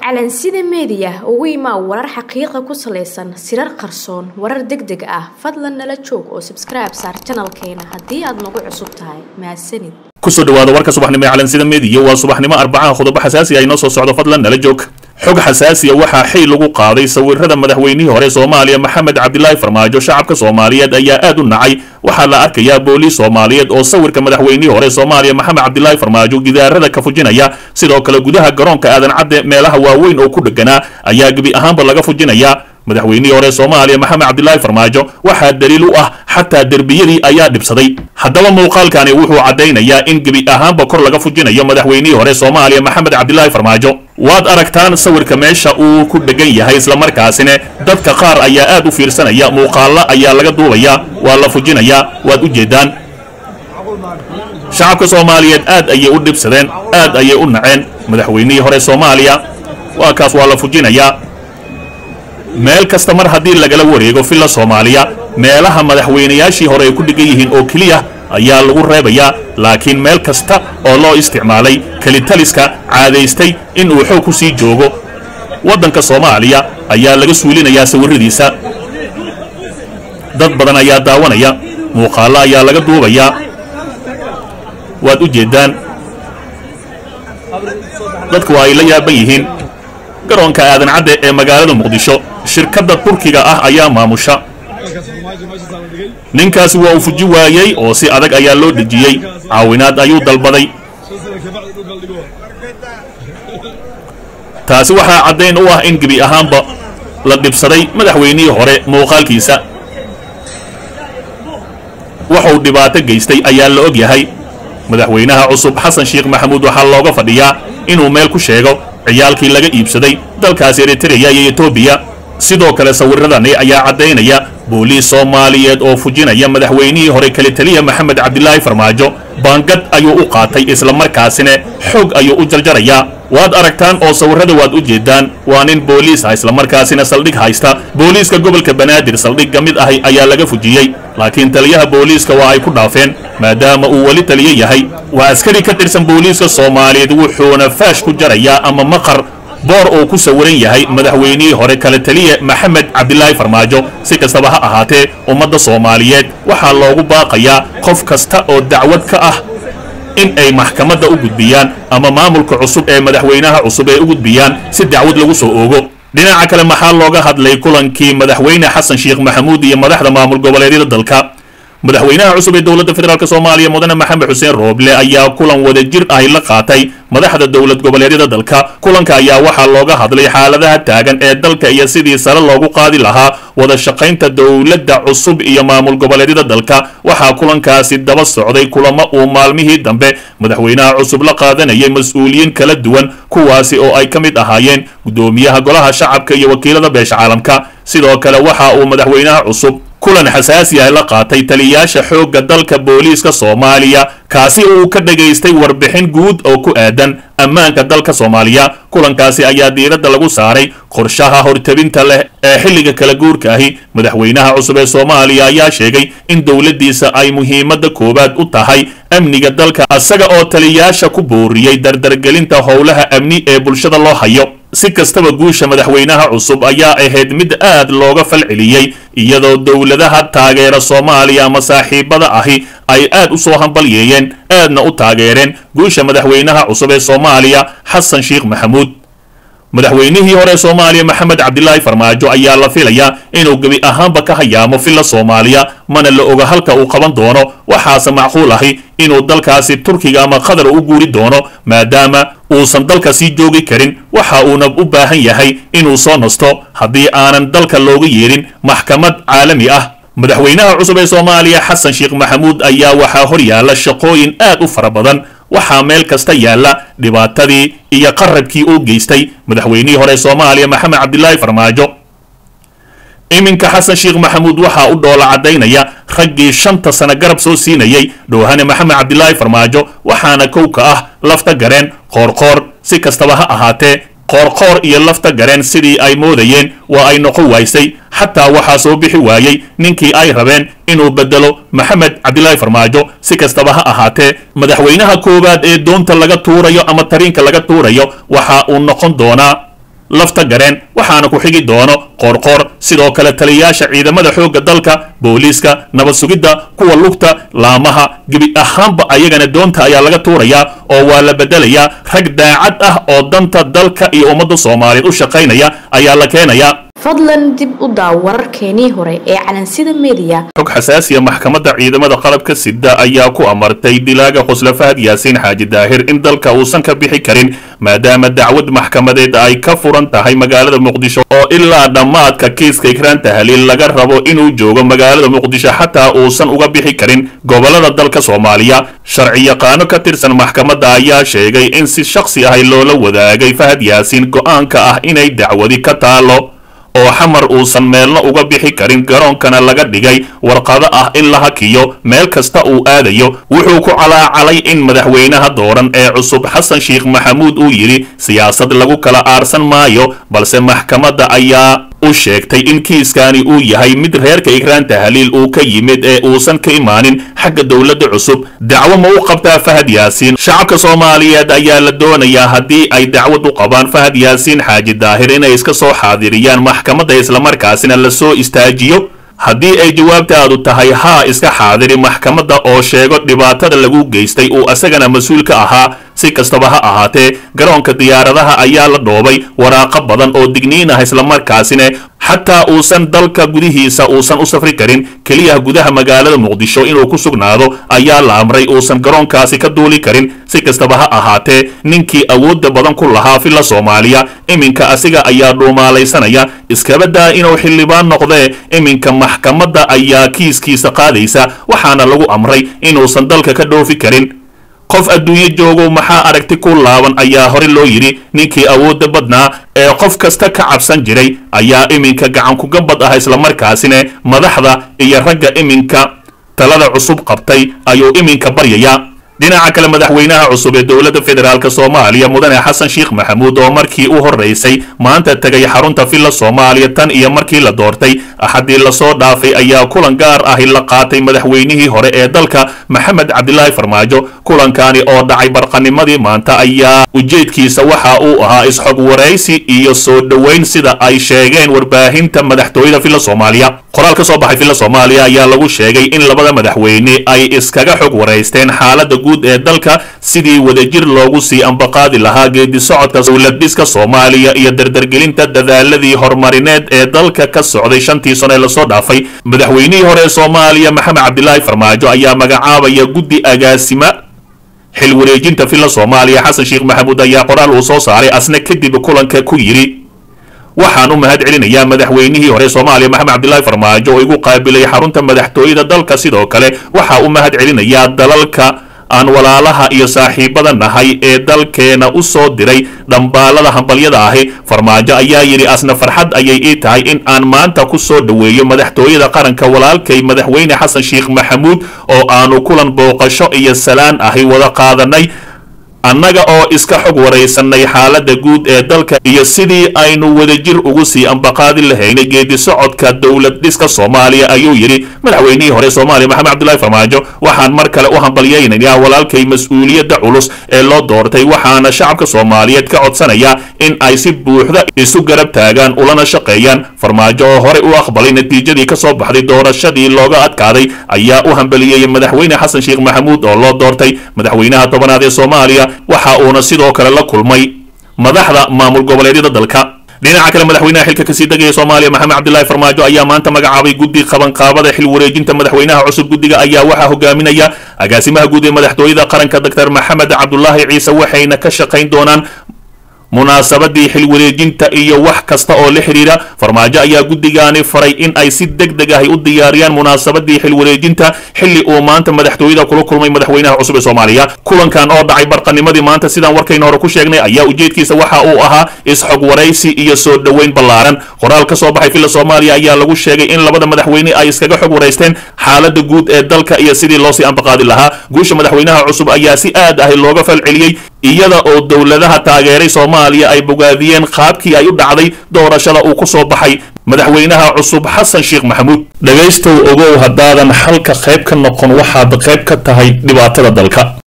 calansida meediya ugu imaa warar xaqiiqa ku salaysan sirar qarsoon warar deg deg ah fadlan nala joog oo sabskribe saar janalkeena haddii aad nagu cusub tahay mahadsanid kusoo dhawaada warka subaxnimo ee calansida meediya waa subaxnimo arbacaha qodobo xasaasi ah inoo soo socdo fadlan nala joog xog xasaasiya waxaa xil lagu qaaday sawirada madaxweynihii hore soomaaliya maxamed cabdilaahi farmaajo shacabka soomaaliyeed ayaa aad u nacay waxaa la arkayaa booliis soomaaliyeed oo sawirka madaxweynihii hore soomaaliya maxamed cabdilaahi farmaajo gidaarada ka fujinaya sidoo kale gudaha garoonka aadan cadde meelaha waaweyn oo ku dheganaa ayaa gebi ahaanba laga fujinayaa madaxweynihii hore soomaaliya maxamed cabdilaahi farmaajo waxaa daliil u ah xataa derbiyadii ayaa dhibsaday haddaba muuqaalkani wuxuu caddaynayaa in gebi ahaanba kor laga fujinayo madaxweynihii hore soomaaliya maxamed cabdilaahi farmaajo waad aragtaan sawirka meesha uu ku dhegan yahay islamarkaasina dadka qaar ayaa aad u fiirsanaya muuqaalla ayaa laga duubayaa waa la fujinayaa waad u jeedaan shacabka soomaaliyeed aad ayay u dhibsadeen aad ayay u naceen madaxweynihii hore soomaaliya waa kaas waa la fujinayaa meel kasta mar haddii lagala wareego villa soomaaliya meelaha madaxweynayaashii hore ay ku dhigan yihiin oo keliya ayaa lagu reebayaa laakiin meel kasta oo loo isticmaalay kelitaliska caadaystay in uu xoog ku sii joogo waddanka soomaaliya ayaa laga suulinayaa sawirradiisa dad badan ayaa daawanaya muuqaallo ayaa laga duubayaa waad u jeeddaan dadku waa ay la yaaban yihiin garoonka aadan cadde ee magaalada muqdisho shirkadda turkiga ah ayaa maamusha ninkaasi waa uu fuji waayey oo si adag ayaa loo dhejiyey caawinaad ayuu dalbaday taasi waxaa caddayn u ah in gebi ahaanba la dhibsaday madaxweynihii hore muuqaalkiisa wuxuu dhibaato geystay ayaa la og yahay madaxweynaha cusub xasan sheekh maxamuud waxaa looga fadhiyaa inuu meel ku sheego ciyaalkii laga iibsaday dalkaasi eritreya iyo etoobiya sidoo kale sawiradani ayaa caddaynaya booliis soomaaliyeed oo fujinaya madaxweynihii hore kale taliya maxamed cabdilaahi farmaajo baangad ayuu u qaatay islamarkaasina xoog ayuu u jarjarayaa waad aragtaan oo sawirrada waad u jeedaan waa nin booliis ah islamarkaasina saldhig haysta booliiska gobolka banaadir saldhig ka mid ahi ayaa laga fujiyey laakiin taliyaha booliiska waa ay ku dhaafeen maadaama uu weli taliyo yahay waa askari ka tirsan booliiska soomaaliyeed wuxuuna faash ku jarayaa ama maqar boor uu ku sawiran yahay madaxweynihii hore kale taliya maxamed cabdilaahi farmaajo si kastaba ha ahaatee ummadda soomaaliyeed waxaa loogu baaqayaa qof kasta oo dacwad ka ah in ay maxkamadda u gudbiyaan ama maamulka cusub ee madaxweynaha cusub ay u gudbiyaan si dacwad lagu soo oogo dhinaca kale maxaa looga hadlay kulankii madaxweyne xasan sheekh maxamuud iyo madaxda maamul goboleedyada dalka madaxweynaha cusub ee dowladda federaalk soomaaliya mudane maxamed xuseen rooble ayaa kulan wada jir ahi la qaatay madaxda dowlad goboleedyada dalka kulanka ayaa waxaa looga hadlay xaaladaha taagan ee dalka iyo sidii sare loogu qaadi lahaa wada shaqaynta dowladda cusub iyo maamul goboleedyada dalka waxaa kulankaasi daba socday kulamo uu maalmihii dambe madaxweynaha cusub la qaadanayay mas-uuliyiin kala duwan kuwaasi oo ay ka mid ahaayeen guddoomiyaha golaha shacabka iyo wakiilada beesha caalamka sidoo kale waxa uu madaxweynaha cusub kulan xasaasi ah la qaatay taliyayaasha xoogga dalka booliiska soomaaliya kaasi uu ka dhagaystay warbixin guud oo ku aadan ammaanka dalka soomaaliya kulankaasi ayaa diiradda lagu saaray qorshaha hortabinta leh ee xilliga kala guurka ahi madaxweynaha cusub ee soomaaliya ayaa sheegay in dowladdiisa ay muhiimadda koowaad u tahay amniga dalka isaga oo taliyayaasha ku booriyey dardargelinta howlaha amni ee bulshada loo hayo si kastaba guusha madaxweynaha cusub ayaa ahayd mid aad looga falceliyey iyadoo dowladaha taageera soomaaliya ama saaxiibada ahi ay aad u soo hambalyeeyeen aadna u taageereen guusha madaxweynaha cusub ee soomaaliya xasan sheekh maxamuud madaxweynihii hore soomaaliya maxamed cabdilaahi farmaajo ayaa la filayaa inuu gebi ahaanba ka hayaamo villa soomaaliya mana la oga halka uu qaban doono waxaase macquul ahi inuu dalkaasi turkiga ama qatar u guuri doono maadaama uusan dalka sii joogi karin waxa uuna u baahan yahay inuu soo nasto haddii aanan dalka looga yeedhin maxkamad caalami ah madaxweynaha cusub ee soomaaliya xasan sheekh maxamuud ayaa waxaa hor yaalla shaqooyin aad u fara badan waxaa meel kasta yaalla dhibaatadii iyo qarabkii uu geystay madaxweynihii hore soomaaliya maxamed cabdilaahi farmaajo iminka xasan sheekh maxamuud waxaa u dhoola caddaynaya raggii shanta sano garab soo siinayey dhoohane maxamed cabdilaahi farmaajo waxaana kow ka ah lafta gareen qoorqoor si kastaba ha ahaatee qoorqoor iyo lafta gareen sidii ay moodayeen waa ay noqon waysay xataa waxaa soo bixi waayey ninkii ay rabeen inuu bedelo maxamed cabdilaahi farmaajo si kastaba ha ahaatee madaxweynaha koowaad ee doonta laga tuurayo ama tariinka laga tuurayo waxa uu noqon doonaa lafta gareen waxaana ku xigi doono qoorqoor sidoo kale taliyayaasha ciidamada xoogga dalka booliiska nabad sugidda kuwa lugta laamaha gebi ahaanba ayagana doonta ayaa laga tuurayaa oo waa la bedelayaa rag daacad ah oo danta dalka iyo ummadda soomaaliyeed u shaqaynaya ayaa la keenayaa fadlan dib u daaw wararkeenii hore ee calansida mediya xog xasaasiya maxkamadda ciidamada qalabka sida ayaa ku amartay dilaaga qosla fahad yaasiin xaaji daahir in dalka uusan ka bixi karin maadaama dacwad maxkamadeed ay ka furan tahay magaalada muqdisho oo ilaa dhammaadka kiiska ikraan tahliil laga rabo inuu joogo magaalada muqdisho xataa uusan uga bixi karin gobolada dalka soomaaliya sharci yaqaano ka tirsan maxkamadda ayaa sheegay in si shakhsi ahay loola wadaagay fahad yaasiin go-aanka ah inay dacwadi ka taalo oo xamar uusan meelna uga bixi karin garoonkana laga dhigay warqado ah in la hakiyo meel kasta uu aadayo wuxuu ku calaacalay in madaxweynaha dooran ee cusub xasan sheekh maxamuud uu yidhi siyaasad lagu kala aarsan maayo balse maxkamadda ayaa u sheegtay in kiiskani uu yahay mid reerka ikraan tahliil uu ka yimid ee uusan ka imaanin xagga dowladda cusub dacwo ma u qabtaa fahad yaasiin shacabka soomaaliyeed ayaa la doonayaa haddii ay dacwad u qabaan fahad yaasiin xaaji daahir inay iska soo xaadiriyaan maxkamadda islamarkaasina la soo istaajiyo haddii ay jawaabtaadu tahay haa iska xaadiri maxkamadda oo sheego dhibaatada lagu geystay uu asagana mas-uul ka ahaa si kastaba ha ahaatee garoonka diyaaradaha ayaa la dhoobay waraaqo badan oo digniin ah islamarkaasina xataa uusan dalka gudihiisa uusan u safri karin keliya gudaha magaalada muqdisho inuu ku sugnaado ayaa la amray uusan garoonkaasi ka duuli karin si kastaba ha ahaatee ninkii awoodda badan ku lahaa filla soomaaliya iminka asiga ayaa dhuumaalaysanaya iskabadaa inuu xildhibaan noqdee iminka maxkamadda ayaa kiiskiisa qaadaysa waxaana lagu amray inuusan dalka ka dhoofi karin qof adduunyo joogow maxaa aragti ku laaban ayaa hore loo yidhi ninkii awoodda badnaa ee qof kasta ka cabsan jiray ayaa iminka gacankugabad ah islamarkaasina madaxda iyo ragga iminka talada cusub qabtay ayuu iminka baryayaa dhinaca kale madaxweynaha cusub ee dowladda federaalk soomaaliya mudane xasan sheekh maxamuud oo markii u horeysay maanta tegay xarunta villa soomaaliya tan iyo markii la doortay axadii lasoo dhaafay ayaa kulan gaar ahi la qaatay madaxweynihii hore ee dalka maxamed cabdilaahi farmaajo kulankani oo dhacay barqanimadii maanta ayaa ujeedkiisa waxa uu ahaa isxog waraysi iyo soo dhoweyn sida ay sheegeen warbaahinta madaxtooyada villa soomaaliya qoraal ka soo baxay villa soomaaliya ayaa lagu sheegay in labada madaxweyne ay iskaga xog waraysteen xaalada guud ee dalka sidii wadajir loogu sii ambaqaadi lahaa geedi socodka dowladhiska soomaaliya iyo dardargelinta dadaaladii horumarineed ee dalka ka socday shantii sano ee lasoo dhaafay madaxweynihii hore ee soomaaliya maxamed cabdilaahi farmaajo ayaa magacaabaya guddi agaasima xil wareejinta villa soomaaliya xasan sheekh maxamuud ayaa qoraal uu soo saaray asna kadib kulanka ku yidhi waxaan u mahad celinayaa madaxweynihii hore soomaaliya maxamed cabdilaahi farmaajo oo igu qaabilay xarunta madaxtooyada dalka sidoo kale waxa u mahad celinayaa dalalka aan walaalaha iyo saaxiibada nahay ee dalkeena u soo diray dhambaalada hambalyada ahi farmaajo ayaa yidhi asna farxad ayay ii tahay in aan maanta ku soo dhoweeyo madaxtooyada qaranka walaalkay madaxweyne xasan sheekh maxamuud oo aanu kulan booqasho iyo salaan ahi wada qaadanay annaga oo iska xog waraysanay xaaladda guud ee dalka iyo sidii aynu wadajir ugu sii ambaqaadi lahaynay geedi socodka dowlad dhiska soomaaliya ayuu yidhi madaxweynihii hore soomaaliya maxamed cabdilaahi farmaajo waxaan mar kale u hambalyaynayaa walaalkay mas-uuliyadda culus ee loo doortay waxaana shacabka soomaaliyeed ka codsanayaa in ay si buuxda isu garab taagaan ulana shaqeeyaan farmaajo oo horey u aqbalay natiijadii ka soo baxday doorashadii looga adkaaday ayaa u hambaliyeeyey madaxweyne xasan sheekh maxamuud oo loo doortay madaxweynaha tobanaad ee soomaaliya waxa uuna sidoo kale la kulmay madaxda maamul goboleedyada dalka dhinaca kale madaxweynaha xilka kasii degaya soomaaliya maxamed cabdilaahi farmaajo ayaa maanta magacaabay guddi qabanqaabada xil wareejinta madaxweynaha cusub guddiga ayaa waxaa hogaaminaya agaasimaha guud ee madaxtooyada qaranka doctor maxamed cabdulaahi ciise waxayna ka shaqayn doonaan munaasabadii xil wareejinta iyo wax kasta oo la xidhiira farmaajo ayaa guddigaani faray in ay si deg deg ahi u diyaariyaan munaasabadii xil wareejinta xilli uu maanta madaxtooyada kula kulmay madaxweynaha cusub ee soomaaliya kulankan oo dhacay barqanimadii maanta sidaan warkayna hore ku sheegnay ayaa ujeedkiisa waxa uu ahaa isxog waraysi iyo soo dhoweyn ballaaran qoraal ka soo baxay villa soomaaliya ayaa lagu sheegay in labada madaxweyne ay iskaga xog waraysteen xaalada guud ee dalka iyo sidii loosii ambaqaadi lahaa guusha madaxweynaha cusub ayaa si aad ahi looga falceliyey iyada oo dowladaha taageeray soomaaliya ay bogaadiyeen qaabkii ay u dhacday doorashada uu ku soo baxay madaxweynaha cusub xasan sheekh maxamuud dhegaystow ogow haddaadan xalka qayb ka noqon waxaad qayb ka tahay dhibaatada dalka